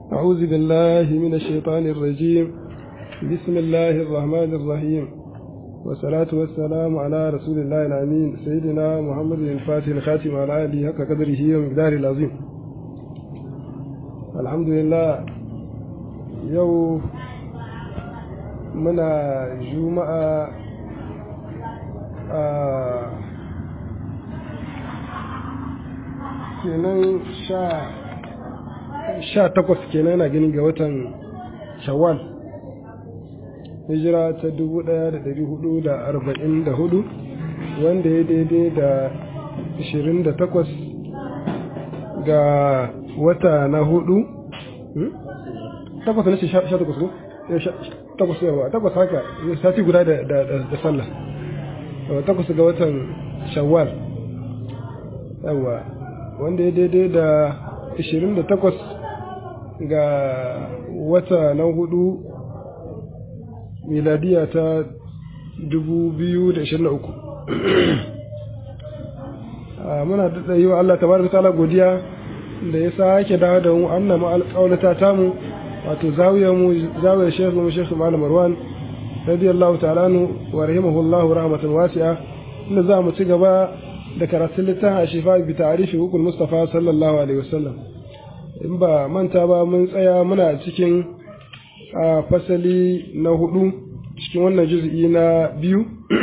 أعوذ بالله من الشيطان الرجيم بسم الله الرحمن الرحيم والصلاة والسلام على رسول الله الأمين سيدنا محمد الفاتح الخاتم على آله حق قدره ومقداره العظيم الحمد لله يو منا جمعة آه kenan sha takwas kenan yana gani ga watan shawwal hijira ta dubu ɗaya da dari hudu da arba'in da hudu wanda ya daidai da ashirin da takwas ga wata na hudu takwas na sha takwas ko takwas yawa takwas haka sati guda da sallah takwas ga watan shawwal yawa wanda ya daidai da 28 ga wata na hudu miladiya ta 2023 muna daɗa yi wa Allah tabaraka ta'ala godiya da ya sake dawo da mu annama alƙaunata tamu wato zawiyar mu zawiyar shekhu mu shekhu malam marwan radiyallahu ta'ala anhu wa rahimahullahu rahmatan wasi'a inda za mu ci gaba da karatun littafin shifa bi ta'rifi hukul mustafa sallallahu alaihi wasallam in ba manta ba mun tsaya muna cikin fasali na hudu cikin wannan juz'i na biyu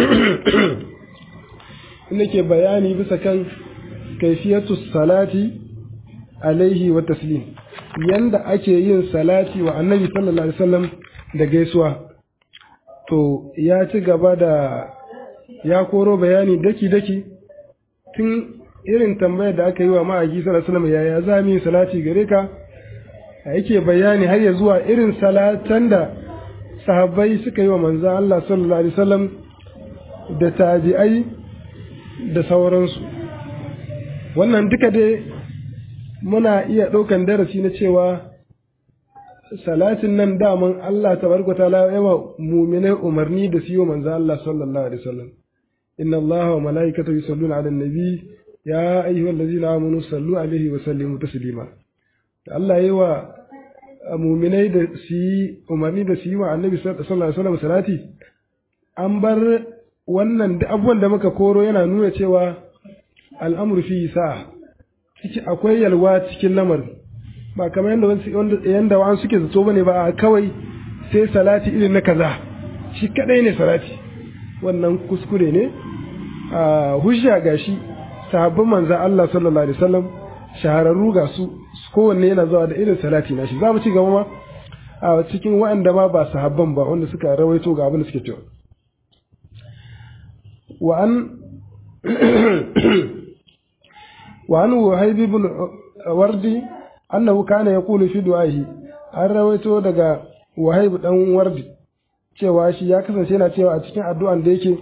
inda ke bayani bisa kan kaifiyatu salati alaihi wa taslim yanda ake yin salati wa annabi sallallahu alaihi wasallam da gaisuwa to ya ci gaba da ya koro bayani daki-daki tun irin tambayar da aka yi wa ma'aiki sallallahu alaihi yaya za mu yi salati gare ka yake bayani har ya zuwa irin salatan da sahabbai suka yi wa manzon Allah sallallahu alaihi wasallam da tabi'ai da sauransu wannan duka dai muna iya ɗaukan darasi na cewa salatin nan daman Allah tabaraka ta'ala yawa mu'minai umarni da su yi wa manzon Allah sallallahu alaihi wasallam إن الله وملائكته يصلون على النبي يا أيها الذين آمنوا صلوا عليه وسلموا تسليما الله يوا muminai da su yi umarni da su yi wa annabi sallallahu alaihi wasallam salati an bar wannan abubuwan da muka koro yana nuna cewa al'amru fi sa'a ciki akwai yalwa cikin lamarin ba kamar yadda yanda wa'an suke zato bane ba kawai sai salati irin na kaza shi kadai ne salati wannan kuskure ne a hujja ga shi sahabban manzan Allah sallallahu alaihi wasallam shahararru ga su kowanne yana zuwa da irin salati na shi za mu ci gaba ma a cikin waɗanda ma ba sahabban ba wanda suka rawaito ga abin da suke cewa wa an wa an wahib ibn wardi annahu kana yaqulu fi du'ahi an rawaito daga wahib dan wardi cewa shi ya kasance yana cewa a cikin addu'an da yake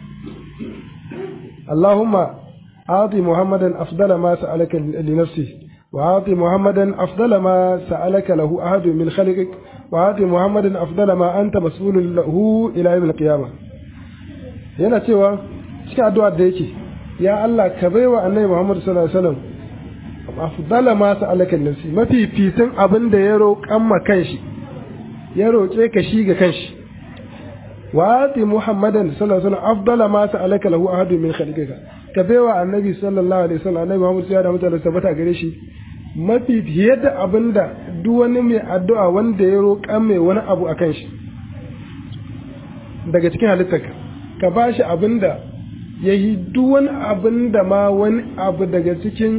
Allahumma ati Muhammadan afdala ma sa'alaka li nafsi wa ati Muhammadan afdala ma sa'alaka lahu ahadu min khalqik wa ati Muhammadan afdala ma anta mas'ulun lahu ila yawm al-qiyamah yana cewa cikin addu'ar da yake ya Allah ka baiwa Annabi Muhammad sallallahu alaihi wasallam afdala ma sa'alaka li nafsi mafi fitin abin da ya roƙan ma kanshi ya roƙe ka shi ga kanshi وآتي محمدا صلى الله عليه وسلم أفضل ما سألك له أحد من خلقك كبيوا النبي صلى الله عليه وسلم النبي محمد صلى الله عليه وسلم tabbata gare shi mafi fiye da abin da duk wani mai addu'a wanda ya roƙa mai wani abu a kan shi daga cikin halittarka ka ba shi abin da ya yi duk wani abin da ma wani abu daga cikin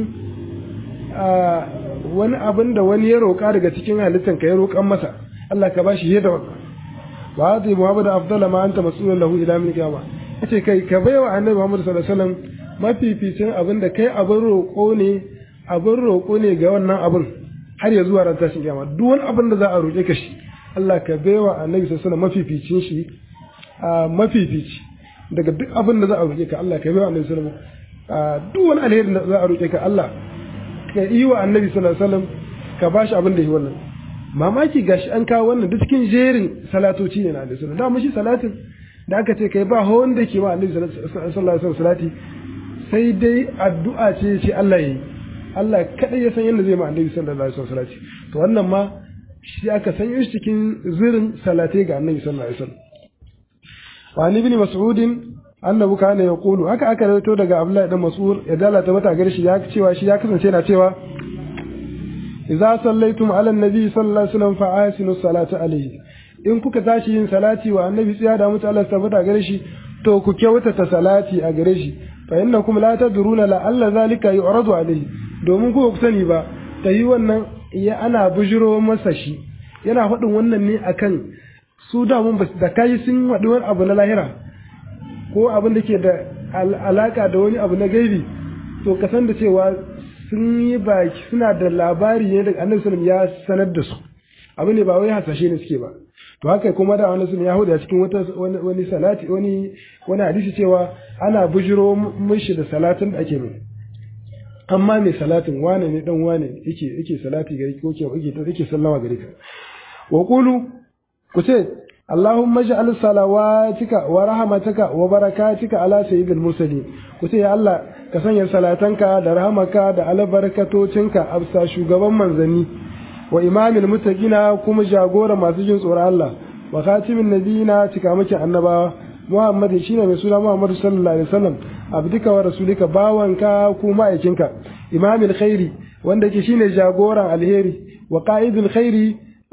wani abin da wani ya roƙa daga cikin halittarka ya roƙan masa Allah ka ba shi fiye da wannan wa ati muhammad afdala ma anta mas'ulun lahu ila min qiyamah yace kai ka baiwa annabi muhammad sallallahu alaihi wasallam mafificin abin da kai abin roƙo ne abin roƙo ne ga wannan abin har ya zuwa ran tashin kiyama duk wani abin da za a roƙe ka shi Allah ka baiwa annabi sallallahu alaihi wasallam mafificin shi a mafifici daga duk abin da za a roƙe ka Allah ka baiwa annabi sallallahu alaihi wasallam duk wani alheri da za a roƙe ka Allah ka yi wa annabi sallallahu alaihi wasallam ka bashi abin da yi wannan mamaki gashi an kawo wannan duk cikin jerin salatoci ne na Annabi sallallahu alaihi wasallam shi salatin da aka ce kai ba hawan da ke ma Annabi sallallahu alaihi wasallam salati sai dai addu'a ce ce Allah yi Allah kadai ya san yadda zai ma Annabi sallallahu alaihi wasallam salati to wannan ma shi aka sanyo shi cikin zirin salatai ga annabi sallallahu alaihi wasallam wa ibn mas'ud annabu kana yaqulu haka aka rawaito daga abdullahi dan mas'ud ya dalata mata gare shi ya cewa shi ya kasance yana cewa idza sallaitum ala annabi sallallahu alaihi wasallam fa asinu salata alaihi in kuka tashi yin salati wa annabi tsaya da mutu Allah tabbata gare shi to ku kyautata salati a gare shi fa innakum la tadruna la alla zalika yu'radu alaihi domin ku ku sani ba ta yi wannan ya ana bujiro masa shi yana faɗin wannan ne akan su da mun da kai sun waɗi wani abu na lahira ko abin da ke da alaka da wani abu na gaibi to ka san da cewa sun yi baki suna da labari ne daga annabi sallallahu ya sanar da su abu ne ba wai hasashe ne suke ba to haka kuma da wani sun ya hudu a cikin wata wani salati wani wani hadisi cewa ana bujiro mishi da salatin da ake mai amma mai salatin wane ne dan wane yake yake salati gare ko ke yake yake sallama gare ka wa qulu ku ce Allahumma ij'al salawatika wa rahmatika wa barakatika ala sayyidil mursalin ku ce ya Allah ka sanya salatanka da rahamaka da albarkatocinka a bisa shugaban manzanni wa imamil muttaqina kuma jagora masu jin tsoron Allah wa khatimin nabiyina cika miki annabawa Muhammad shine mai suna Muhammad sallallahu alaihi wasallam abdika wa rasulika bawanka kuma aikinka imamil khairi wanda yake shine jagoran alheri wa qa'idul khairi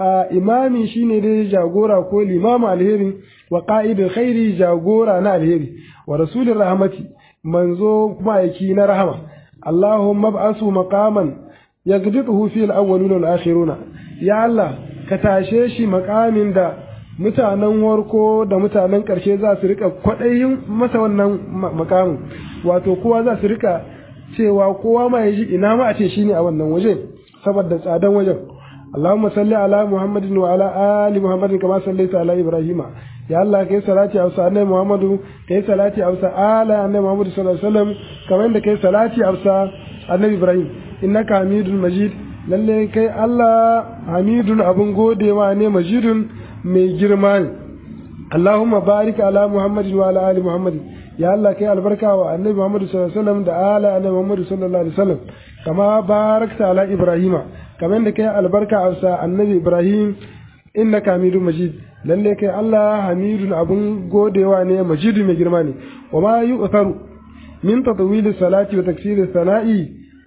imami shine dai jagora ko limamu alheri wa qa'idul khairi jagora na alheri wa rasulir rahmati manzo kuma aiki na rahama Allahumma ba'asu maqaman yagdiduhu fi al-awwalin wal akhiruna ya Allah ka tashe shi makamin da mutanen warko da mutanen ƙarshe za su rika kwaɗayin masa wannan makamin wato kowa za su rika cewa kowa ma ya ji ina ma a ce shine a wannan waje saboda tsadan wajen Allahumma salli ala Muhammadin wa ala ali Muhammadin kama sallaita ala Ibrahima ya Allah kai salati a usa annabi Muhammadu kai salati a usa ala annabi Muhammadu sallallahu alaihi wasallam kamar da kai salati a usa annabi Ibrahim innaka hamidun majid lalle kai Allah hamidun abun godewa ne majidun mai girma ne Allahumma barik ala Muhammadin wa ala ali Muhammadin ya Allah kai albarka wa annabi Muhammadu sallallahu alaihi wasallam da ala annabi Muhammadu sallallahu alaihi wasallam kama barakta ala Ibrahima kamar da kai albarka a sa annabi Ibrahim innaka hamidun majid lalle kai Allah hamidun abun godewa ne majidu mai girma ne wa ma yu'tharu min tatwil salati wa taksir sana'i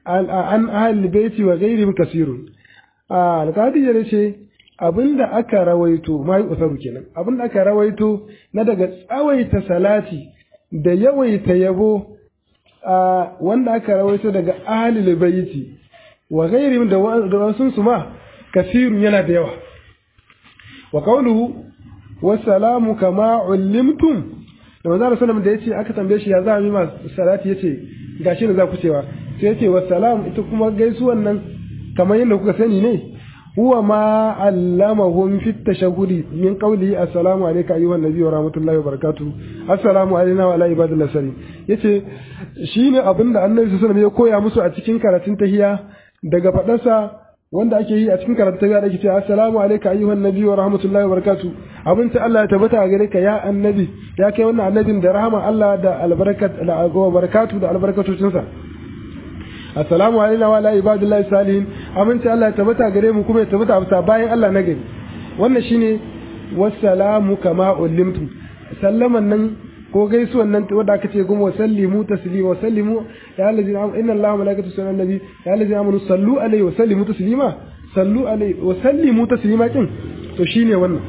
an ahli baiti wa ghairihim kasirun alqadi ya ce abinda aka rawaito ma yu'tharu kenan abinda aka rawaito na daga tsawaita salati da yawaita yabo wanda aka rawaito daga ahli baiti wa ghairihim da wasun su ma kasirun yana da yawa wa qawluhu wassalamu kama ullimtum da manzo sallallahu da yace aka tambaye shi ya za mu yi ma salati yace gashi ne za ku cewa sai yace wassalam ita kuma gaisuwan nan kamar yadda kuka sani ne huwa ma allamahum fi tashahhudi min qawli assalamu alayka ayyuhan nabiy wa rahmatullahi wa barakatuh assalamu alayna wa ala ibadillah sari yace shine abinda annabi sallallahu alaihi wasallam ya koya musu a cikin karatun tahiyya daga fadarsa wanda ake yi a cikin karatu ya da ake cewa assalamu alayka ayyuhan nabi wa rahmatullahi wa barakatuh abin ta Allah ya tabbata a gare ka ya annabi ya kai wannan annabin da rahama Allah da albarkat da barakatu da albarkatocin sa assalamu alayna wa ala ibadillahi salihin abin ta Allah ya tabbata gare mu kuma ya tabbata a bayan Allah na gari wannan shine wassalamu kama ulimtu sallaman nan ko gaisuwan nan wanda aka ce kuma wasallimu taslima wasallimu ya allazi inna allaha malaikatu sallu nabi ya allazi amanu sallu alaihi wa sallimu taslima sallu alaihi wa sallimu taslima kin to shine wannan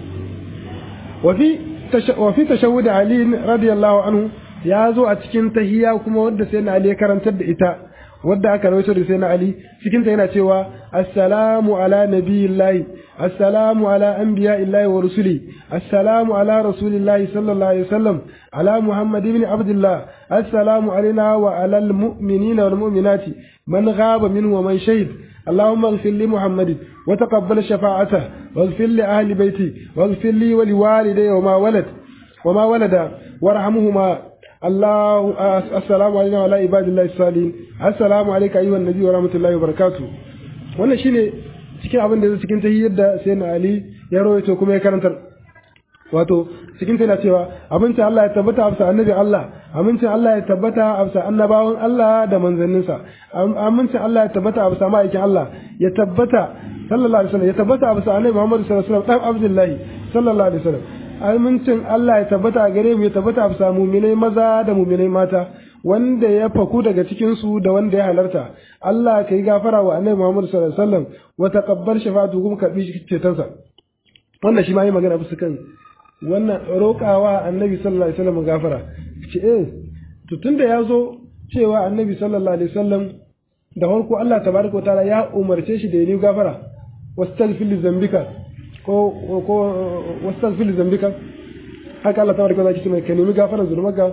wa fi wa fi tashahhud ali radiyallahu anhu ya zo a cikin tahiyya kuma wanda sai na ali ya karantar da ita wadda aka rawaito da sai na ali cikin ta yana cewa assalamu ala nabiyillahi السلام على أنبياء الله ورسله السلام على رسول الله صلى الله عليه وسلم على محمد بن عبد الله السلام علينا وعلى المؤمنين والمؤمنات من غاب منه ومن شهد اللهم اغفر لمحمد وتقبل شفاعته واغفر لأهل بيتي واغفر لي ولوالدي وما ولد وما ولد وارحمهما الله السلام علينا وعلى عباد الله الصالحين السلام عليك أيها النبي ورحمة الله وبركاته wannan shine cikin abin da zai cikin tahiyyar da sai na Ali ya rawaito kuma ya karantar wato cikin tana cewa abincin Allah ya tabbata a bisa annabi Allah amincin Allah ya tabbata a bisa annabawan Allah da manzanninsa amincin Allah ya tabbata a bisa ma'aikin Allah ya tabbata sallallahu alaihi wasallam ya tabbata a bisa annabi Muhammad sallallahu alaihi wasallam dan Abdullahi sallallahu alaihi wasallam amincin Allah ya tabbata a gare mu ya tabbata a bisa mu'minai maza da mu'minai mata wanda ya faku daga cikin su da wanda ya halarta Allah kai gafara wa annabi Muhammad sallallahu alaihi wasallam wa taqabbal shafa'atu kuma karbi cetonsa wannan shi ma yi magana bisa kan wannan roƙawa annabi sallallahu alaihi wasallam gafara ce eh to tunda ya zo cewa annabi sallallahu alaihi wasallam da farko Allah tabaraka wataala ya umarce shi da yi gafara wastaghfir li zambika ko ko wastaghfir li zambika haka Allah tabaraka wataala ce mai ka nemi gafaran zunubanka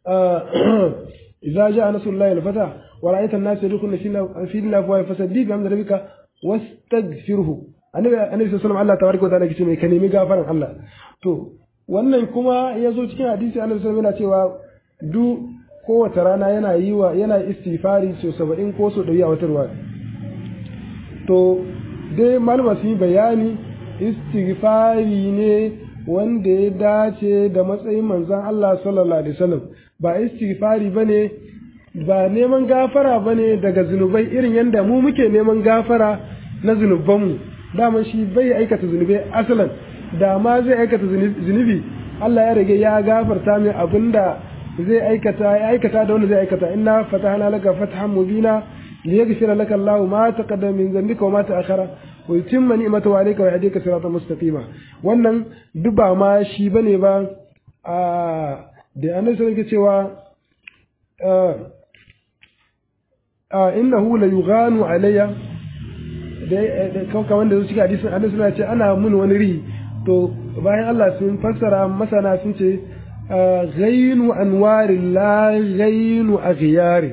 idza jaa nasrullahi al-fata wa ra'aita an-nasa yadkhuluna fi dinillahi afwaja fasabbih bihamdi rabbika wastaghfirhu annabi annabi sallallahu alaihi wasallam Allah tabaraka wataala ce mai ka nemi gafaran Allah to wannan kuma ya zo cikin hadisi annabi sallallahu yana cewa du kowace rana yana yi wa yana istighfari so 70 ko so 100 a wata ruwa to dai malama sun yi bayani istighfari ne wanda ya dace da matsayin manzon Allah sallallahu alaihi wasallam ba istighfari bane ba neman gafara bane daga zunubai irin yadda mu muke neman gafara na zunubanmu daman shi bai aikata zunubai asalan da ma zai aikata zunubi Allah ya rage ya gafarta mai abinda zai aikata ya aikata da wanda zai aikata inna fatahna laka fathan mubina liyaghfira laka Allahu ma taqaddama min dhanbika wa ma ta'akhkhara wa yutimma ni'matahu alayka wa yahdika siratan mustaqima wannan duba ma shi bane ba a da annabi sai cewa a innahu la yughanu alayya da kamar da su cikin hadisin annabi suna ce ana mun wani rihi to bayan Allah sun fassara masana sun ce ghainu anwari la ghainu aghyari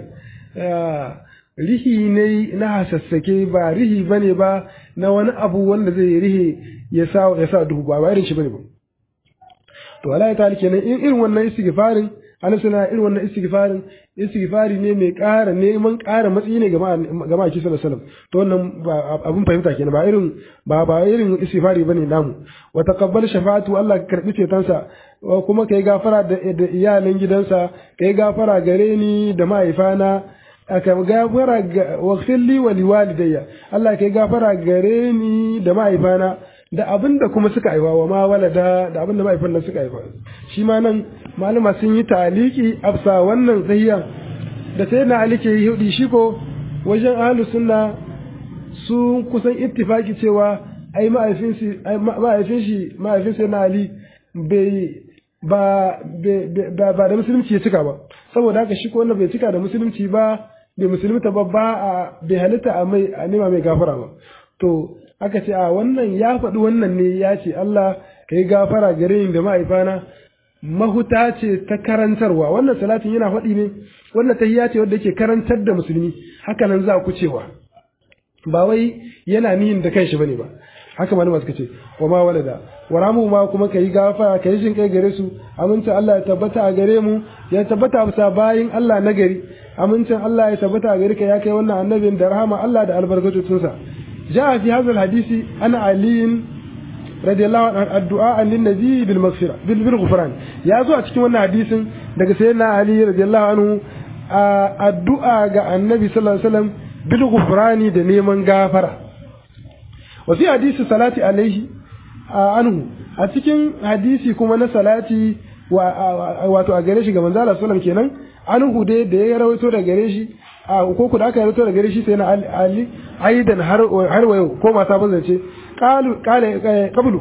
rihi ne na hasassake ba rihi bane ba na wani abu wanda zai rihi ya sa ya sa duhu ba irin shi bane ba to Allah ta kenan in irin wannan istighfarin annabi suna irin wannan istighfarin istighfari ne mai ƙara neman ƙara matsayi ne ga ma'aiki sallallahu alaihi wasallam to wannan abun fahimta kenan ba irin ba ba irin istighfari bane namu wa taqabbal shafa'atu Allah ka karbi cetonsa kuma kai gafara da iyalan gidansa kai gafara gare ni da mahaifana aka gafara wa khilli wa liwalidayya Allah kai gafara gare ni da mahaifana da abin da kuma suka haifa wa ma walada da abin da mahaifan nan suka haifa shi ma nan malama sun yi taliki afsa wannan tsayiya da sai na ali ke yi hudi shi ko wajen ahlus sunna sun kusan ittifaki cewa ai mahaifin shi mahaifin shi mahaifin sai na ali bai ba ba da musulunci ya cika ba saboda haka shi ko wanda bai cika da musulunci ba bai musulunta ba ba a bai halitta a mai a nema mai gafara ba to aka ce a wannan ya faɗi wannan ne ya ce Allah ka yi gafara gare ni da ma'aifana mahuta ce ta karantarwa wannan salatin yana faɗi ne wannan tahiyya ce wadda yake karantar da musulmi haka nan za ku cewa ba wai yana niyin da kanshi bane ba haka malama suka ce wa ma walada wa ramu ma kuma kai gafara kai jin kai gare su amincin Allah ya tabbata a gare mu ya tabbata a bisa bayin Allah na gari amincin Allah ya tabbata a gare ka ya kai wannan annabin da rahama Allah da albarkatocinsa جاء في هذا الحديث أن علي رضي الله عنه الدعاء للنبي بالمغفرة بالغفران يا زو أتكلم wannan hadisin daga sayyidina Ali radiyallahu anhu addu'a ga annabi sallallahu alaihi wasallam bil ghufrani da neman gafara wa fi hadisi salati alaihi anhu a cikin hadisi kuma na salati wato a gare shi ga manzo Allah sallallahu kenan anhu dai da ya rawaito da gare shi a ko ku da aka rawaito da gare shi sai na Ali aidan har har wayo ko mata ban zance qalu qala qablu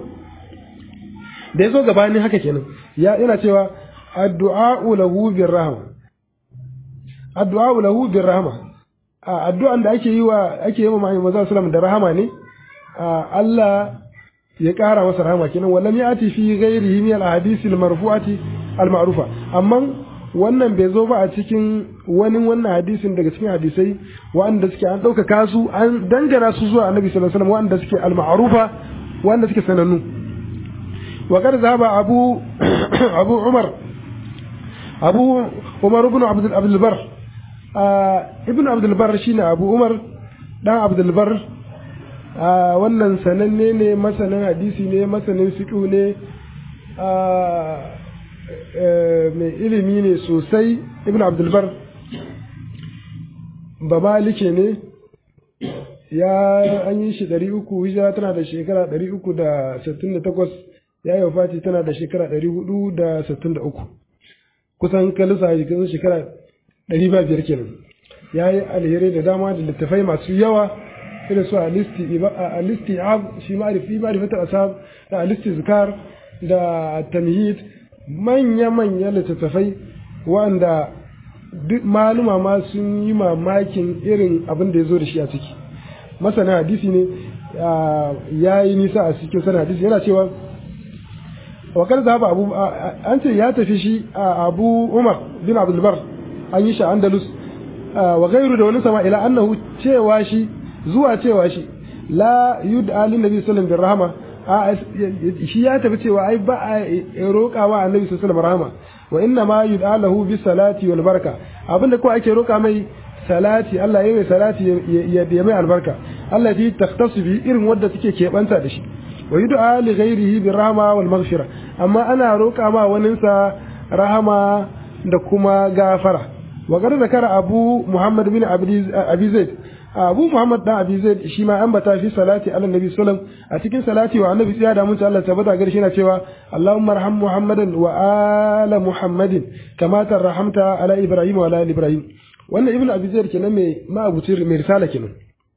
da yazo gabanin haka kenan ya yana cewa addu'a lahu birrahma addu'a lahu birrahma addu'an da ake yi wa ake yi wa manzo sallallahu da rahama ne Allah ya ƙara masa rahama kenan wallam ya'ti fi ghairihi min al-ahadith al-marfu'ati al-ma'rufa amma wannan bai zo ba a cikin wani wannan hadisin daga cikin hadisai wanda suke an ɗaukaka su an dangana su zuwa annabi sallallahu alaihi wasallam wanda suke al-ma'rufa wanda suke sanannu wa qad zaba abu abu umar abu umar ibn abd abdul bar ibn abdul bar shine abu umar dan abdul bar wannan sananne ne masanin hadisi ne masanin fiqh ne mai ilimi ne sosai ibn abdulbar ba malike ne ya an yi shi ɗari uku hijira tana da shekara ɗari uku da sittin da takwas ya yi wafati tana da shekara ɗari hudu da sittin da uku kusan kalisa a jikin shekara ɗari ba biyar kenan ya yi alheri da dama da littafai masu yawa irin su a listi shi ma'arifi ma'arifatar asab da a listi zikar da tamhid manya-manya littattafai wanda duk maluma ma sun yi mamakin irin abin da ya zo da shi a ciki masana hadisi ne ya yi nisa a cikin sana hadisi yana cewa wakar zaba abu an ce ya tafi shi a abu umar bin abdulbar an yi shi a andalus wa gairu da wani sama ila annahu cewa shi zuwa cewa shi la yud'a lin nabi sallallahu alaihi rahama a shi ya tafi cewa ai ba a roƙa wa annabi sallallahu alaihi rahama wa inna ma yud'a lahu bis salati wal baraka abinda ko ake roƙa mai salati Allah ya mai salati ya mai albarka Allah ji takhtasu bi irin wadda take keɓanta da shi wa yud'a li ghairihi bir rahma wal maghfira amma ana roƙa ma waninsa rahama da kuma gafara wa gar zakara abu muhammad bin abi zaid abu muhammad dan abi zaid shi ma ambata fi salati ala nabi sallam a cikin salati wa annabi sai da mun Allah tabbata gari shi na cewa allahumma arham muhammadan wa ala muhammadin kama tarhamta ala ibrahim wa ala ibrahim wannan ibnu abi zaid kenan mai ma'abucin mai risala kenan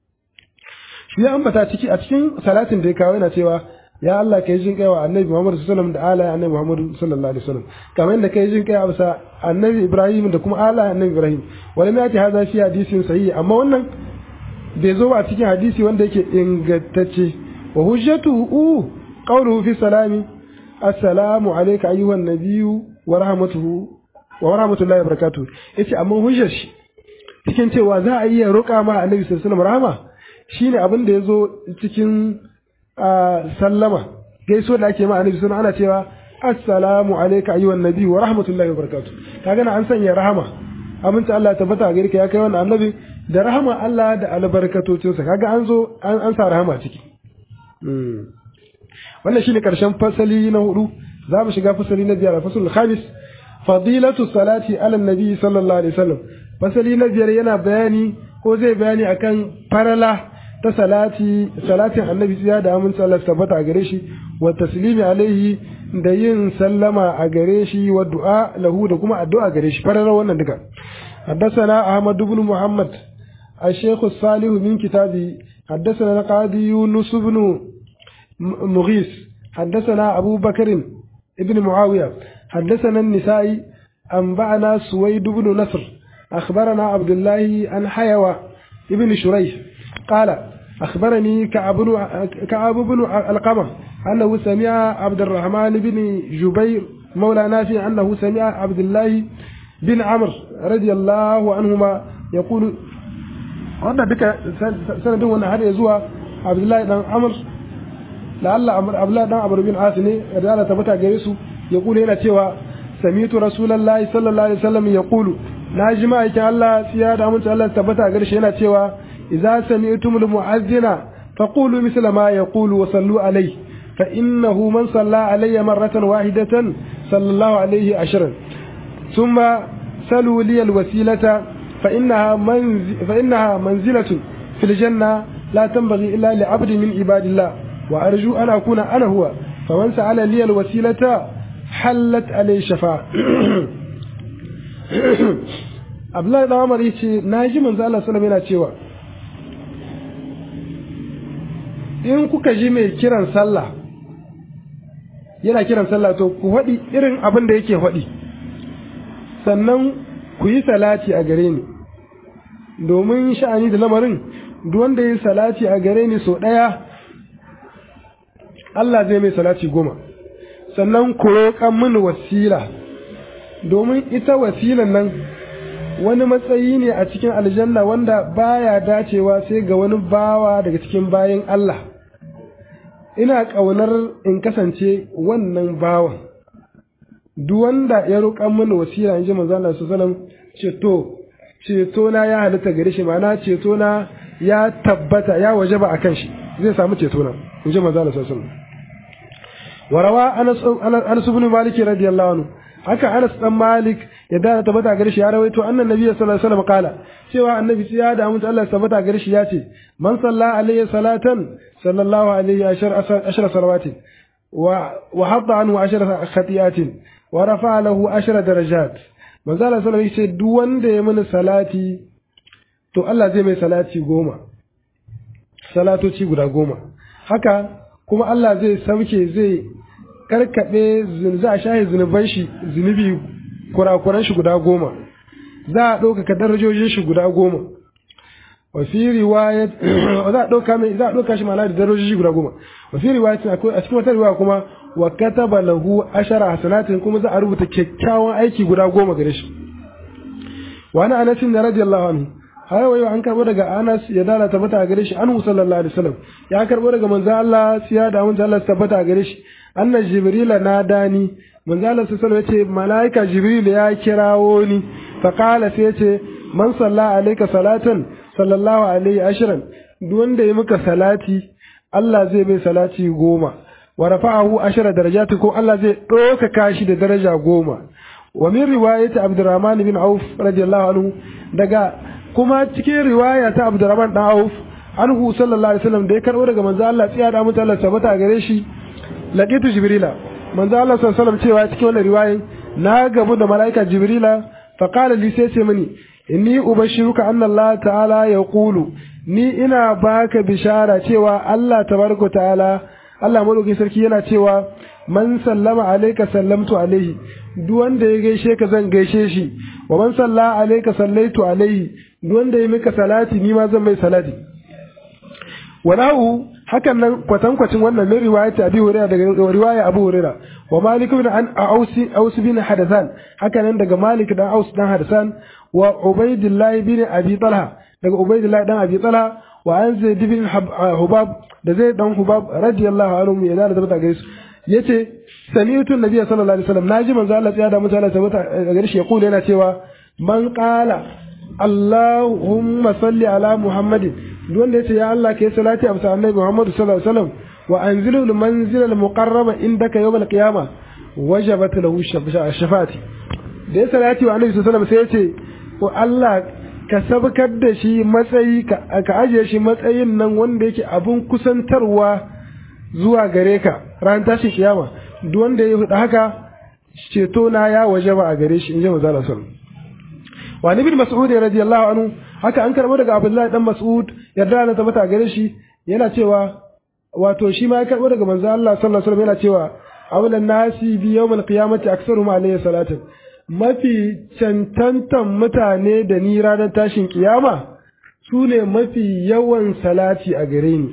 shi ya ambata ciki a cikin salatin da ya kawo yana cewa ya Allah kai jin kai wa annabi Muhammad sallallahu alaihi wasallam da ala annabi Muhammad sallallahu alaihi wasallam kamar yadda kai jin kai a bisa annabi Ibrahim da kuma ala annabi Ibrahim wala ma yati hadha fi hadisin sahihi amma wannan bai zo ba cikin hadisi wanda yake ingantacce wa hujjatuhu qawluhu fi salami assalamu alayka ayyuhan nabiyyu wa rahmatuhu wa rahmatullahi wa barakatuh yace amma hujjar shi cikin cewa za a iya roƙa ma annabi sallallahu alaihi wasallam rahama shine abin da yazo cikin sallama gaiso da ake ma annabi sallallahu ana cewa assalamu alayka ayyuhan nabiyyu wa rahmatullahi wa barakatuh kaga na an sanya rahama aminta Allah ya tabbata gare ka ya kai wannan annabi da rahama Allah da albarkatocinsa kaga an zo an sa rahama ciki wannan shine karshen fasali na hudu za mu shiga fasali na biyar fasalul khamis fadilatu salati ala nabi sallallahu alaihi wasallam fasali na biyar yana bayani ko zai bayani akan farala ta salati salatin annabi ya da aminci Allah tabbata a gare shi wa taslimi alaihi da yin sallama a gare shi wa du'a lahu da kuma addu'a gare shi farala wannan duka حدثنا أحمد بن محمد الشيخ الصالح من كتابه حدثنا القاضي يونس بن مغيث حدثنا أبو بكر ابن معاوية حدثنا النسائي أنبأنا سويد بن نصر أخبرنا عبد الله عن حيوى ابن شريح قال أخبرني كعب بن كعب بن القمة أنه سمع عبد الرحمن بن جبير مولى نافع أنه سمع عبد الله بن عمرو رضي الله عنهما يقول wannan duka sanadin wannan har ya zuwa Abdullahi dan Amr da Allah Abdullahi dan Amr bin As ne da Allah tabbata gare su ya kula yana cewa samitu rasulullahi sallallahu alaihi wasallam ya kulu na ji ma'aikin Allah siya da amince Allah tabbata gare shi yana cewa idza sami'tumul mu'azzina faqulu misla ma yaqulu wa sallu alayhi fa innahu man salla alayya marratan wahidatan sallallahu alayhi ashran thumma salu li alwasilata فإنها, منز... فإنها منزلة في الجنة لا تنبغي إلا لعبد من عباد الله وأرجو أن أكون أنا هو فمن سأل لي الوسيلة حلت عليه شفاعة Abdullahi da Umar yace na ji manzo Allah sallallahu yana cewa in kuka ji mai kiran sallah yana kiran sallah to ku faɗi irin abin da yake faɗi sannan ku yi salati a gare ni domin sha'ani da lamarin duk wanda ya yi salati a gare ni sau ɗaya Allah zai mai salati goma sannan ku roƙan mini wasila domin ita wasilan nan wani matsayi ne a cikin aljanna wanda baya dacewa sai ga wani bawa daga cikin bayan Allah ina ƙaunar in kasance wannan bawan duk wanda ya roƙan mini wasila in ji manzo Allah sallallahu ceto ceto na ya halitta gare shi ma'ana ceto na ya tabbata ya wajaba akan shi zai samu ceto na in ji manzo Allah sallallahu warawa anas anas ibn malik radiyallahu anhu haka anas dan malik ya da tabbata gare shi ya rawaito annan nabiyyi sallallahu alaihi wasallam kala cewa annabi sai ya da mutu Allah tabbata gare shi ya ce man salla alayhi salatan sallallahu alaihi ashar salawati wa wa hadda anhu ashar khatiyatin wa rafa lahu ashar darajat manzo Allah sallallahu alaihi wasallam duk wanda ya mini salati to Allah zai mai salati goma salatoci guda goma haka kuma Allah zai sauke zai karkaɓe za a shahe zunuban shi zunubi kurakuran shi guda goma za a ɗaukaka darajojin shi guda goma wa fi riwayat za a ɗauka mai za a ɗauka shi ma'ana da darajojin shi guda goma wa fi riwayat a cikin wata riwaya kuma wa kataba lahu ashara hasanatin kuma za a rubuta kyakkyawan aiki guda goma gare shi wa ana anas da radiyallahu anhu har wayo an karbo daga Anas ya dala tabbata gare shi anhu sallallahu alaihi wasallam ya karbo daga manzo Allah siya da manzo Allah tabbata gare shi anna jibril na dani manzo Allah sallallahu alaihi wasallam yace malaika jibril ya kirawo ni fa qala sai yace man salla alayka salatan sallallahu alaihi ashran duk wanda ya maka salati Allah zai bai salati goma wa rafa'ahu ashara darajati ko Allah zai ɗaukaka shi da daraja goma wa min riwayati Abdurrahman bin Auf radiyallahu anhu daga kuma cikin riwaya ta Abdurrahman dan Auf anhu sallallahu alaihi wasallam da ya karbo daga manzo Allah tsiya da mutu Allah sabata gare shi laqitu jibrila manzo Allah sallallahu alaihi wasallam cewa cikin wannan riwayan na gabu da malaika jibrila fa qala li sai ce mini inni ubashiruka anna Allah ta'ala yaqulu ni ina baka bishara cewa Allah tabaraka ta'ala Allah madaukakin sarki yana cewa man sallama alayka sallamtu alaihi duk wanda ya gaishe ka zan gaishe shi wa man salla alayka sallaitu alaihi duk wanda ya mika salati ni ma zan mai salati walahu hakan nan kwatankwacin wannan min riwayati abi hurairah daga riwaya abu hurairah wa malik ibn an ausi aus bin hadathan hakan nan daga malik dan aus dan hadathan wa ubaidillah bin abi talha daga ubaidillah dan abi talha wa an zaid bin hubab da zai dan hubab radiyallahu anhu ya da tabbata gare su yace sami'tu nabiyyi sallallahu alaihi wasallam naji manzo Allah ya da mutane tabbata gare shi ya kula yana cewa man qala Allahumma salli ala Muhammadin duk wanda yace ya Allah kai salati a annabi Muhammad sallallahu alaihi wasallam wa anzilu al-manzil al-muqarraba indaka yawm al-qiyamah wajabat lahu shafati da ya salati wa annabi sallallahu alaihi wasallam sai yace ko Allah ka sabkar da shi matsayi ka ajiye shi matsayin nan wanda yake abun kusantarwa zuwa gare ka ran tashin kiyama duk wanda ya huda haka ceto na ya wajaba a gare shi in ji manzo sallallahu alaihi wasallam wa ibn mas'ud radiyallahu anhu haka an karbo daga abdullahi dan mas'ud yarda da tabbata gare shi yana cewa wato shi ma ya karbo daga manzo Allah sallallahu alaihi wasallam yana cewa awlan nasi bi yawmil qiyamati aktsaruhum alayhi salatan mafi cantantan mutane da ni ranar tashin kiyama su ne mafi yawan salati a gare ni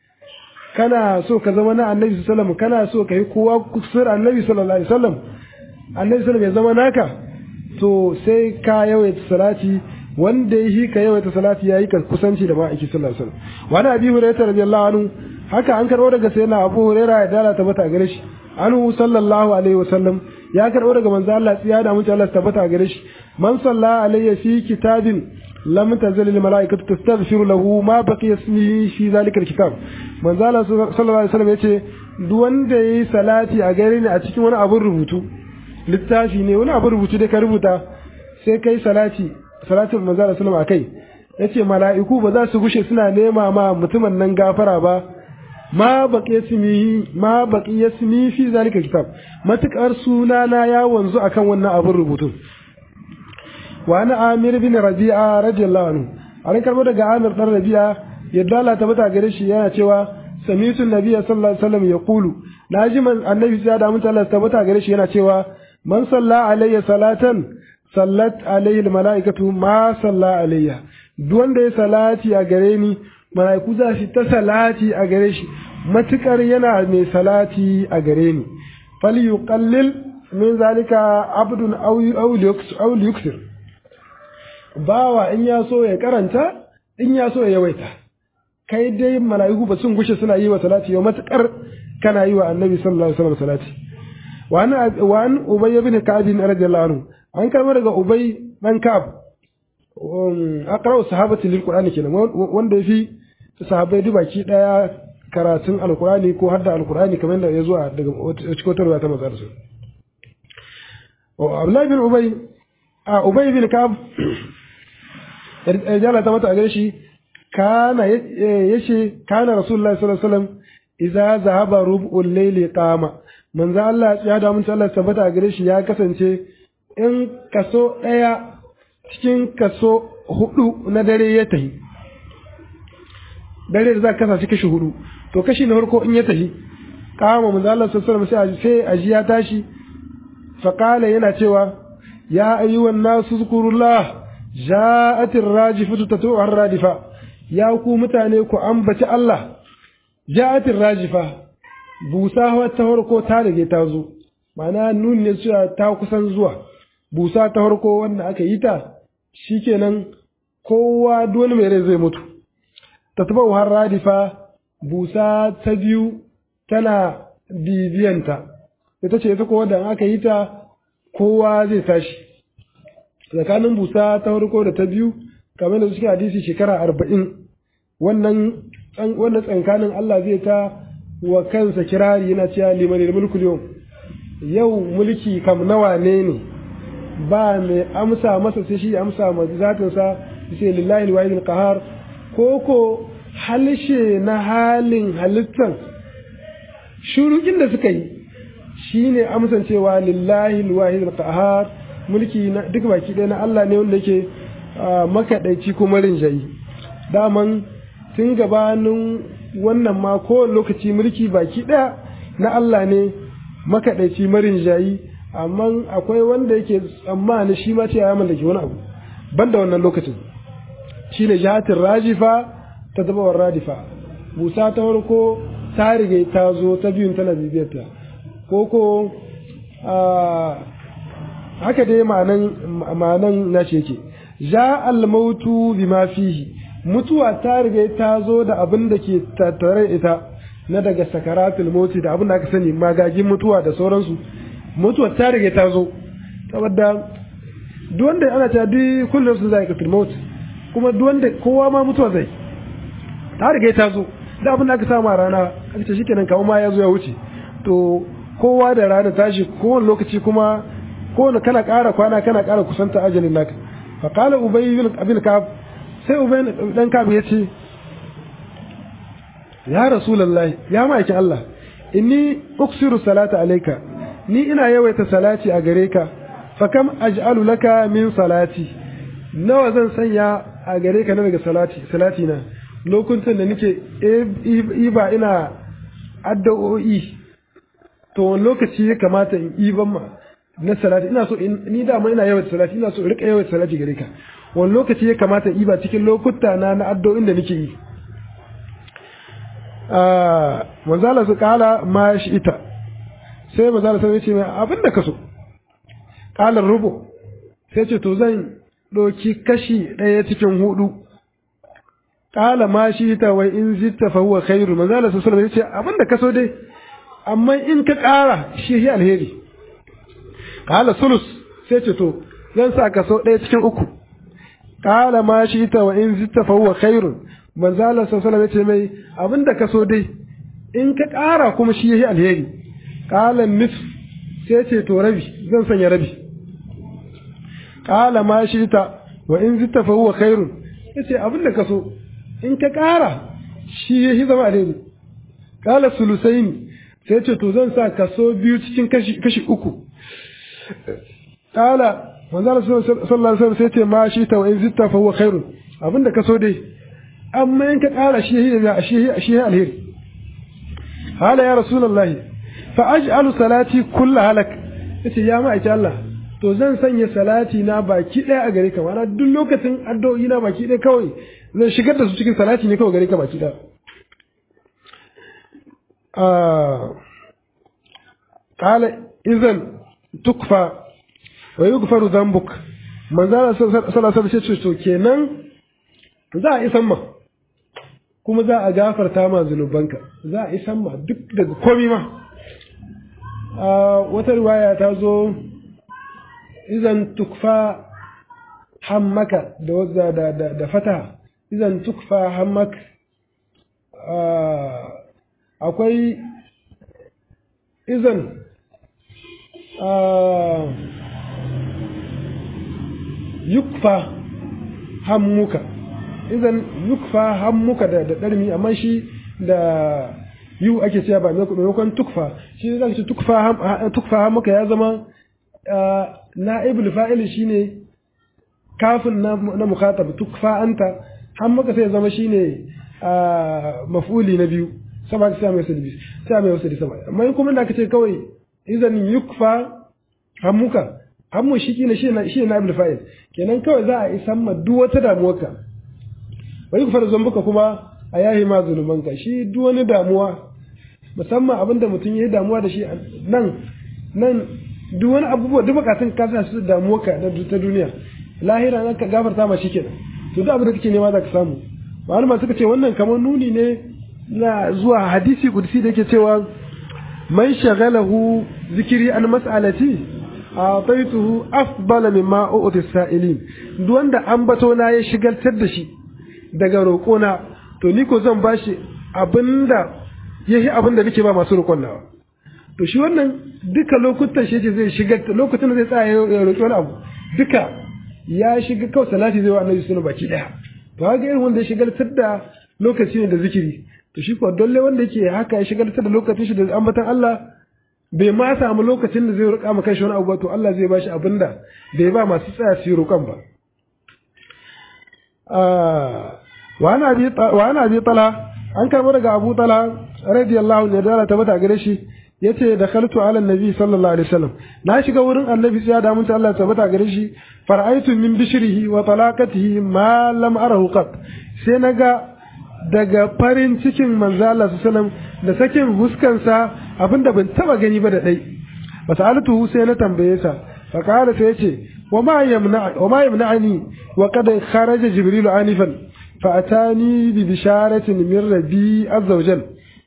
kana so ka zama na annabi sallallahu alaihi wasallam kana so ka yi kowa kusur annabi sallallahu alaihi wasallam annabi sallallahu alaihi wasallam ya zama naka to sai ka yawaita salati wanda ya yi ka yawaita salati ya yi ka kusanci da ma'aiki sallallahu alaihi wasallam wani abi hurairah radiyallahu anhu haka an karbo daga sayyidina abu hurairah ya dala tabbata gare shi anhu sallallahu alaihi wasallam ya karbo daga manzo Allah tsiya da mutum Allah tabbata gare shi man salla alayya fi kitabin lam tazal al malaikatu tastaghfiru lahu ma baqiya ismihi fi zalika al kitab manzo Allah sallallahu alaihi wasallam yace duk wanda yayi salati a gare ni a cikin wani abun rubutu littafi ne wani abin rubutu da ka rubuta sai kai salati salatul manzo Allah sallallahu alaihi yace mala'iku ba za su gushe suna nema ma mutumin nan gafara ba ma baqi yasmi ma baqi yasmi fi zalika kitab matukar sunana ya wanzu akan wannan abin rubutu wa ana amir bin rabi'a radiyallahu anhu an karbo daga amir dan rabi'a yadda Allah ta bata gare shi yana cewa samitu nabiyya sallallahu alaihi wasallam yaqulu naji man annabi ya da mutum Allah ta bata gare shi yana cewa man salla alayya salatan sallat alayhi almalaikatu ma salla alayya duk wanda ya salati a gare ni malaiku za shi ta salati a gare shi matukar yana mai salati a gare ni fal yuqallil min zalika abdun aw aw yuksir bawa in ya so ya karanta in ya so ya yawaita kai dai malaiku ba sun gushe suna yi wa salati yau matukar kana yi wa annabi sallallahu alaihi wasallam salati وعن وعن ابي بن كعب رضي الله عنه an karɓar daga ubay dan ka'ab aqra'u sahabati lil qur'ani kenan wanda yafi sahabbai duk baki daya karatun alkurani ko hadda alkurani kamar da ya zuwa daga cikin wata ta mazar su Abdullahi bin Ubay a Ubay bin Ka'ab ya ta mata a shi kana yace kana Rasulullahi sallallahu alaihi wasallam idza zahaba rub'ul layli qama manzo Allah ya da mun Allah tabbata a gare shi ya kasance in kaso daya cikin kaso hudu na dare ya tahi dare da za ka kasa kashi hudu to kashi na farko in ya tafi kama manzo Allah sallallahu alaihi wasallam sai aji ya tashi fa qala yana cewa ya ayyuhan nasu zkurullah ja'at ar-rajifatu tatu ar-radifa ya ku mutane ku ambaci Allah ja'at ar-rajifa busa ta farko ta rage ta zo ma'ana nun ne cewa ta kusan zuwa busa ta farko wanda aka yi ta shikenan kowa dole mai rai zai mutu tatbau har radifa busa ta biyu tana bibiyanta ita ce ita kowa da aka yi ta kowa zai tashi tsakanin busa ta farko da ta biyu kamar da suke hadisi shekara arba'in wannan wannan tsankanin Allah zai ta wa kansa kirari yana cewa liman mulku yau yau mulki kam nawa ne ne ba mai amsa masa sai shi amsa ma zatinsa sai lillahi alwahid qahar koko halshe na halin halittan shurukin da suka yi shine amsan cewa lillahi alwahid alqahar mulki na duk baki ɗaya na Allah ne wanda yake makaɗaici kuma rinjayi daman tun gabanin wannan ma kowane lokaci mulki baki ɗaya na Allah ne makaɗaici marinjayi amma akwai wanda yake tsammani shi ma ce ya mallaki wani abu banda wannan lokacin shine jihatin rajifa ta zabawar radifa busa ta farko ta riga ta zo ta biyun tana bibiyarta ko ko haka dai ma'anan nashi yake ja almautu bima fihi mutuwa ta riga ta zo da abin da ke tattare ita na daga sakaratul mauti da abin da aka sani magagin mutuwa da sauransu mutuwa ta riga ta zo saboda duk wanda ana ta duk kullum su zai katul maut kuma duk wanda kowa ma mutuwa zai ta riga ta zo da abin da aka samu a rana aka ce shikenan kawo ma ya zo ya wuce to kowa da rana tashi kowane lokaci kuma kowane kana ƙara kwana kana ƙara kusanta ajalin naka fa qala ubay bin kab sai ubay dan kab ya ce ya rasulullahi ya ma'aikin Allah inni uksiru salata alayka ni ina yawaita salati a gare ka fa kam aj'alu laka min salati nawa zan sanya a gare ka na daga salati salati na lokutan da nake iba ina addu'o'i to wani lokaci ya kamata in iban ma na salati ina so ni dama ina yawan salati ina so in rika yawan salati gare ka wani lokaci ya kamata in iba cikin lokuta na na addu'o'in da nake yi manzala su kala ma shi ita sai manzala sai ce mai abin da ka so kalar rubu sai ce to zan ɗauki kashi ɗaya cikin hudu kala ma shi ita wai in zitta fa huwa khairu manzala su sallama yace abin da ka so dai amma in ka ƙara shi shi alheri kala sulus sai ce to zan sa ka so ɗaya cikin uku kala ma shi ita wa in zitta fa huwa khairu manzala su sallama yace mai abin da ka so dai in ka ƙara kuma shi shi alheri kala nis sai ce to rabi zan sanya rabi kala ma shi ita wa in zitta fa huwa khairu yace abin da ka so in ka ƙara shi ya shi zama alheri kala sulusaini sai ce to zan sa kaso biyu cikin kashi uku kala manzala sallallahu alaihi wasallam sai ce ma shi ta wa in zitta fa huwa khairun abinda kaso dai amma in ka ƙara shi ya shi shi alheri hala ya rasulullahi fa aj'alu salati kullu halak yace ya ma'aiki Allah to zan sanya salati na baki ɗaya a gare ka ma'ana duk lokacin addu'o'i na baki ɗaya kawai zan shigar da su cikin salati ne kawai gare ka baki ɗaya قال إذن تكفى ويغفر ذنبك من ذا صلى الله عليه وسلم kenan za a isan ma kuma za a gafarta ma zunubanka za a isan ma duk daga komi ma wata riwaya ta zo izan tukfa hammaka da wadda da da fata izan tukfa hammak akwai izan yukfa hammuka izan yukfa hammuka da da darmi amma shi da yu ake cewa ba maimakon tukfa shi zaka ce tukfa tukfa hammuka ya zama na'ibul fa'il shine kafin na na mukhatab tukfa anta hammuka sai ya zama shine maf'uli na biyu sama sai mai sadi sai mai sadi sama amma in kuma da aka ce kawai izan yukfa hammuka hammu shi kina shi na shi na ibn fa'il kenan kawai za a isan ma duk wata damuwarka wai ku fara zambuka kuma a yahi ma zulumanka shi duk wani damuwa musamman abinda mutum ya yi damuwa da shi nan nan duk wani abubuwa duk bukatun ka sa su damuwarka na ta duniya lahira nan ka gafarta ma shi kenan to duk abin da kake nema za ka samu malama suka ce wannan kamar nuni ne na zuwa hadisi kudusi da yake cewa man shagalahu zikiri an mas'alati a'taituhu afdala mimma u'ti sa'ilin duk wanda ambato na ya shigaltar da shi daga roƙona to ni ko zan bashi abinda yahi abinda nake ba masu roƙon nawa to shi wannan duka lokutan shi zai shigar lokacin da zai tsaya ya roƙi wani abu duka ya shiga kawai salati zai wa annabi sunan baki daya to haka irin wanda ya shigaltar da lokaci ne da zikiri to shi kuwa dole wanda yake haka ya shigaltar da lokacin shi da ambatan Allah bai ma samu lokacin da zai roƙa ma kanshi wani abu ba to Allah zai bashi abin da bai ba masu tsaya su yi roƙon ba wa ana bi tala an karɓo daga abu tala radiyallahu anhu da tabbata gare shi yace da khaltu ala nabi sallallahu alaihi wasallam na shiga wurin annabi sai da mun ta Allah tabbata gare shi fara'aitu min bishrihi wa talaqatihi ma lam arahu qat sai naga daga farin cikin manzo Allah sallallahu da sakin huskansa abinda ban taba gani ba da dai fasalatu sai na tambaye sa fa kala sai yace wa ma yamna wa ma yamna'ani wa qad kharaja jibril anifan fa atani bi bisharatin min rabbi azza wajal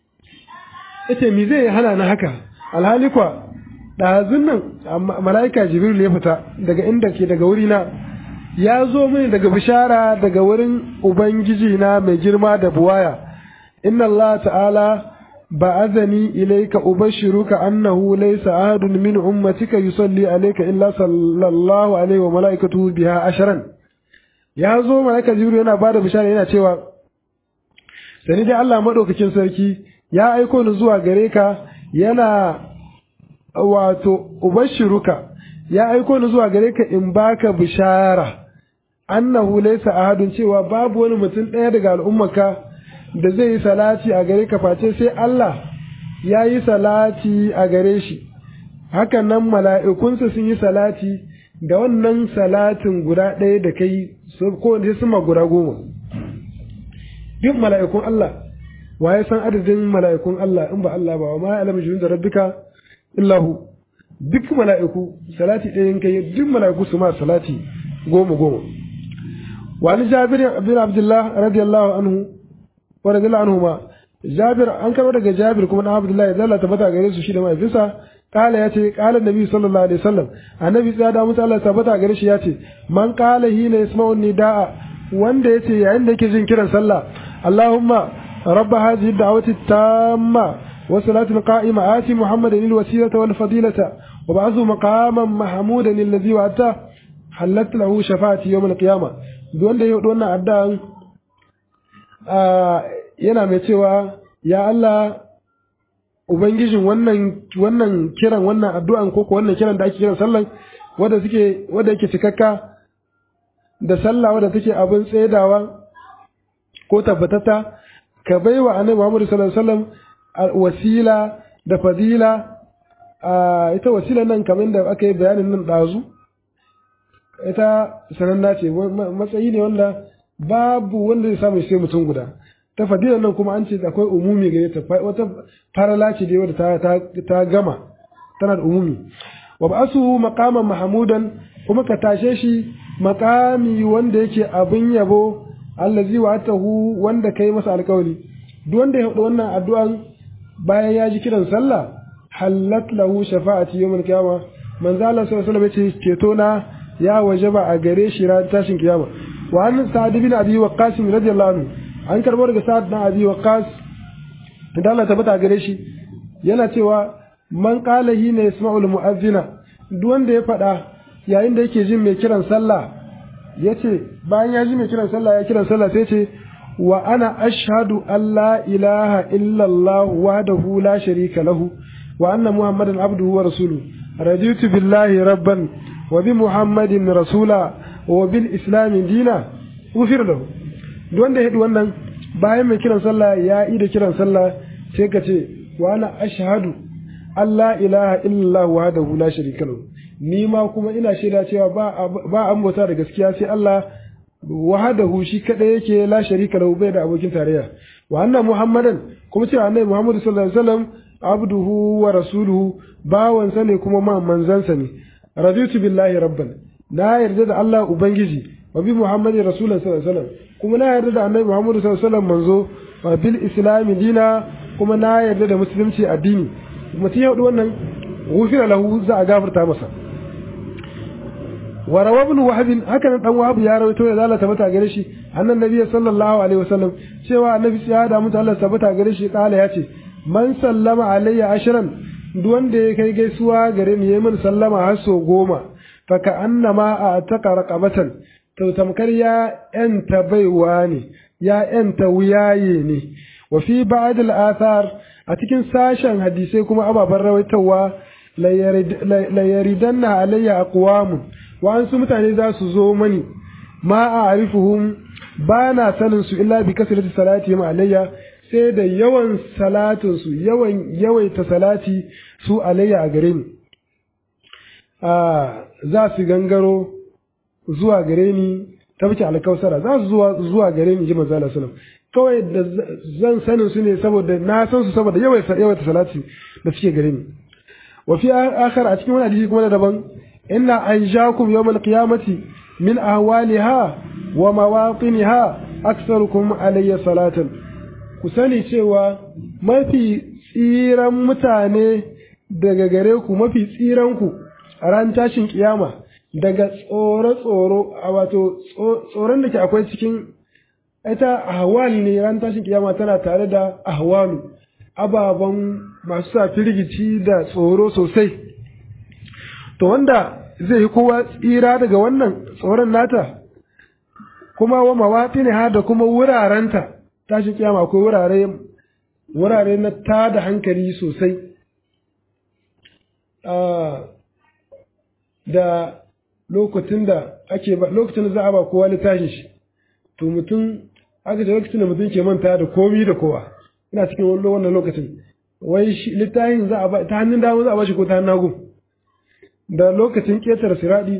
yace me zai hana na haka alhali kwa ɗazun nan mala'ika jibril ya fita daga inda ke daga wurina ya zo mini daga bishara daga wurin Ubangiji na mai girma da buwaya, inna Allah ta'ala ba azani ilaika ubashiruka annahu laysa ahadun min ummatika yusalli alayka illa sallallahu alaihi wa malaikatuhu biha asharan ya zo malaika jibril yana bada bishara yana cewa sani dai Allah madaukakin sarki ya aiko ni zuwa gare ka yana wato ubashiruka ya aiko ni zuwa gare ka in baka bishara annahu laysa ahadun cewa babu wani mutum ɗaya daga al'ummarka da zai yi salati a gare ka face sai Allah ya yi salati a gare shi hakan nan mala'ikunsa sun yi salati da wannan salatin guda ɗaya da kai ko da su guda goma duk mala'ikun Allah wa ya san adadin mala'ikun Allah in ba Allah ba wa ma alamu jirin da rabbika illahu duk mala'iku salati ɗayan kai duk mala'iku su ma salati goma goma wani jabir bin abdullah radiyallahu anhu wa radiyallahu anhu ma jabir an karɓo daga jabir kuma na abdullah ya zalla tabbata gare su shi da mahaifinsa kala ya ce kala nabi sallallahu alaihi wasallam annabi tsaya da musu Allah tabbata gare shi ya ce man kala hina yasma'u nidaa wanda ya ce yayin da yake jin kiran sallah allahumma رب هذه الدعوة التامة والصلاة القائمة آتي محمدا الوسيلة والفضيلة وبعثه مقاما محمودا الذي وعدته حلت له شفاعتي يوم القيامة دون ده يقول وانا عدان yana mai cewa ya Allah ubangijin wannan wannan kiran wannan addu'an ko ko wannan kiran da ake kiran sallan wanda suke wanda yake cikakka da sallah wanda take abin tsaidawa ko tabbatata ka bai wa annabi Muhammad sallallahu alaihi wasallam wasila da fadila ita wasila nan kamar da aka yi bayanin nan dazu ita sananna ce matsayi ne wanda babu wanda zai samu sai mutum guda ta fadila nan kuma an ce akwai umumi gare ta wata farala ce dai wadda ta ta gama tana da umumi wa ba'asu maqaman mahmudan kuma ka tashe shi maqami wanda yake abin yabo allazi wa'atahu wanda kai masa alƙawari duk wanda ya faɗi wannan addu'an bayan ya ji kiran sallah hallat lahu shafa'ati yawmal qiyama manzo Allah sallallahu alaihi wasallam yace ceto na ya wajaba a gare shi ran tashin kiyama wa an sa'd bin abi waqqas radiyallahu anhu an karbo daga sa'd bin abi waqqas da Allah tabbata gare shi yana cewa man qala hina yasma'ul mu'azzina duk wanda ya faɗa yayin da yake jin mai kiran sallah yace bayan ya ji mai kiran sallah ya kiran sallah sai ce wa ana ashhadu an la ilaha illa Allah wahdahu la sharika lahu wa anna muhammadan abduhu wa rasuluhu raditu billahi rabban wa bi muhammadin rasula wa bil islam dina ufir lahu duk wanda ya wannan bayan mai kiran sallah ya yi da kiran sallah sai ka ce wa ana ashhadu Allah ilaha illallah wahdahu la sharika lahu ni ma kuma ina shaida cewa ba ba an bauta da gaskiya sai Allah wahdahu shi kadai yake la sharika lahu bai da abokin tarayya wa anna muhammadan kuma cewa annabi muhammadu sallallahu alaihi wasallam abduhu wa rasuluhu bawansa ne kuma ma manzansa ne raditu billahi rabban na yarda da Allah ubangiji wa bi muhammadin rasulullah sallallahu alaihi wasallam kuma na yarda da annabi muhammadu sallallahu alaihi wasallam manzo wa bil islam dina kuma na yarda da musulunci addini mutum ya hudu wannan gufira lahu za a gafarta masa wa rawa ibn wahab haka nan dan wahab ya rawaito ya zalata mata gare shi annan nabi sallallahu alaihi wasallam cewa annabi ya da mutu Allah sabata gare shi kala ya ce man sallama alayya ashran duk wanda ya kai gaisuwa gare ni yayi min sallama har so goma fa ka annama a taka raqabatan to tamkar ya yanta baiwa ne ya yanta wuyaye ne wa fi ba'd al-athar a cikin sashen hadisai kuma ababen rawaitawa la yaridanna alayya aqwamun wa an su mutane za su zo mani ma a arifuhum ba na sanin su illa bi kasrati salati ma alayya sai da yawan salatin su yawan yawaita salati su alayya a gare ni a za su gangaro zuwa gare ni tabbaci alkausara za su zuwa zuwa gare ni ji manzo Allah sallallahu kawai da zan sanin su ne saboda na san su saboda yawaita yawaita salati da suke gare ni wa fi akhar a cikin wani hadisi kuma daban inna anjakum yawmal qiyamati min ahwaliha wa mawaqinha aktsarukum alayya salatan ku sani cewa mafi tsiran mutane daga gare ku mafi tsiran ku a ran tashin kiyama daga tsoro-tsoro a wato tsoron da ke akwai cikin ita ahwal ne ran tashin kiyama tana tare da ahwalu ababen masu sa firgici da tsoro sosai to wanda zai yi kowa tsira daga wannan tsoron nata kuma wa mawaƙi ne ha da kuma wurarenta tashin kiyama akwai wurare wurare na tada hankali sosai da lokacin da ake ba lokacin da za a ba kowa littafin shi to mutum aka ce lokacin da mutum ke manta da komi da kowa ina cikin wannan lokacin wai shi littafin za a ba ta hannun dama za a ba shi ko ta hannun hagu da lokacin ƙetare siraɗi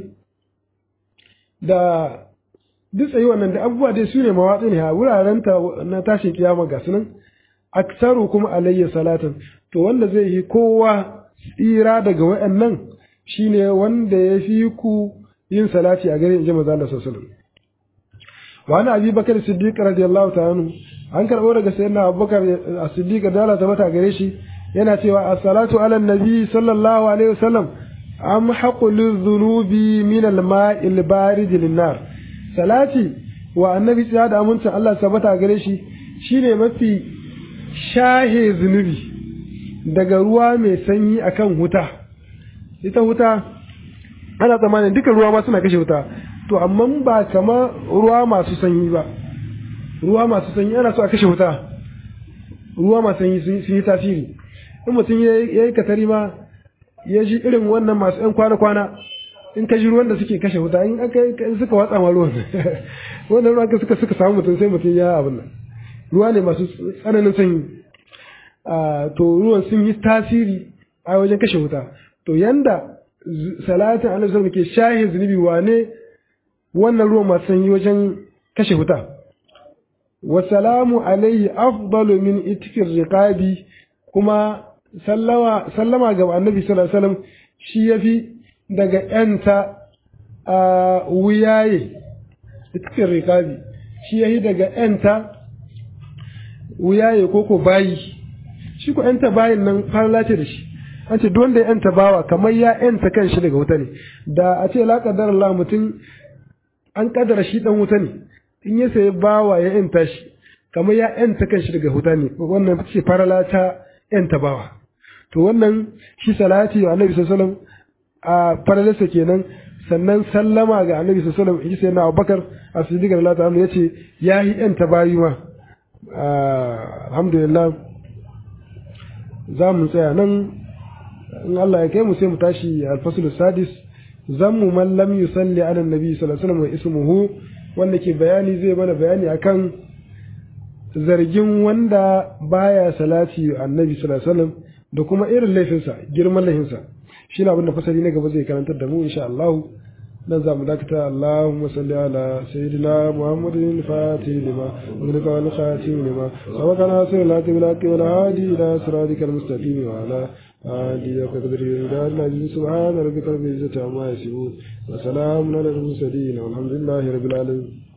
da duk tsayi wannan da abubuwa dai su ne mawatsi ne a wuraren ta na tashin kiyama ga sunan aksaru kuma alayya salatan to wanda zai yi kowa tsira daga wayannan shine wanda ya fi ku yin salati a gare in ji manzo Allah sallallahu alaihi wasallam wa ana abi bakar siddiq radiyallahu ta'ala anhu an karbo daga sayyidina abubakar as-siddiq da Allah ta mata gare shi yana cewa as-salatu ala nabi sallallahu alaihi wasallam am haqul dhunubi min al-ma'i al-barid lin-nar salati wa annabi tsaya da amincin Allah sabata gare shi shine mafi shahe zunubi daga ruwa mai sanyi akan wuta ita wuta ana tsammanin duka ruwa ma suna kashe wuta to amma ba kama ruwa masu sanyi ba ruwa masu sanyi ana so a kashe wuta ruwa masu sanyi sun yi tasiri in mutum ya yi katari ma ya ji irin wannan masu yan kwana-kwana in ka ji ruwan da suke kashe wuta in aka suka watsa ma ruwan wannan ruwan ka suka suka samu mutum sai mutum ya abin nan ruwa ne masu tsananin sanyi to ruwan sun yi tasiri a wajen kashe wuta to yanda salatin annabi sallallahu ke shahin zunubi wane wannan ruwan masu sanyi wajen kashe wuta wa salamu alaihi afdalu min itikir riqabi kuma sallama sallama ga annabi sallallahu alaihi wasallam shi yafi daga yanta a wuyaye itikir riqabi shi yafi daga yanta wuyaye koko bayi shi ko yanta bayin nan farla ce da shi an ce wanda ya yanta bawa kamar ya yanta kan shi daga wuta ne da a ce la kadar Allah mutum an kadara shi dan wuta ne in ya sayi bawa ya yanta shi kamar ya yanta kanshi daga huta ne wannan ce farala ta yanta bawa to wannan shi salati wa annabi sallallahu alaihi wasallam a faralarsa kenan sannan sallama ga annabi sallallahu alaihi wasallam sai na Abubakar as-Siddiq radiyallahu anhu yace yayi yanta bayi ma alhamdulillah za mu tsaya nan in Allah ya kai mu sai mu tashi al-fasl sadis zammu man lam yusalli ala nabi sallallahu alaihi wasallam wa ismuhu wanda ke bayani zai mana bayani akan zargin wanda baya salati annabi sallallahu alaihi wasallam da kuma irin laifinsa girman laifinsa shine abin da fasali na gaba zai karantar da mu insha Allah nan za mu dakata Allahumma salli ala sayyidina Muhammadin al-Fatih lima ulika wal khatim lima sabaka nasir la tibla bil hadi ila siratikal mustaqim wa ala alihi wa qadrihi wa ala subhana rabbika rabbil izzati amma yasifun wa salamun ala al mursalin walhamdulillahi rabbil alamin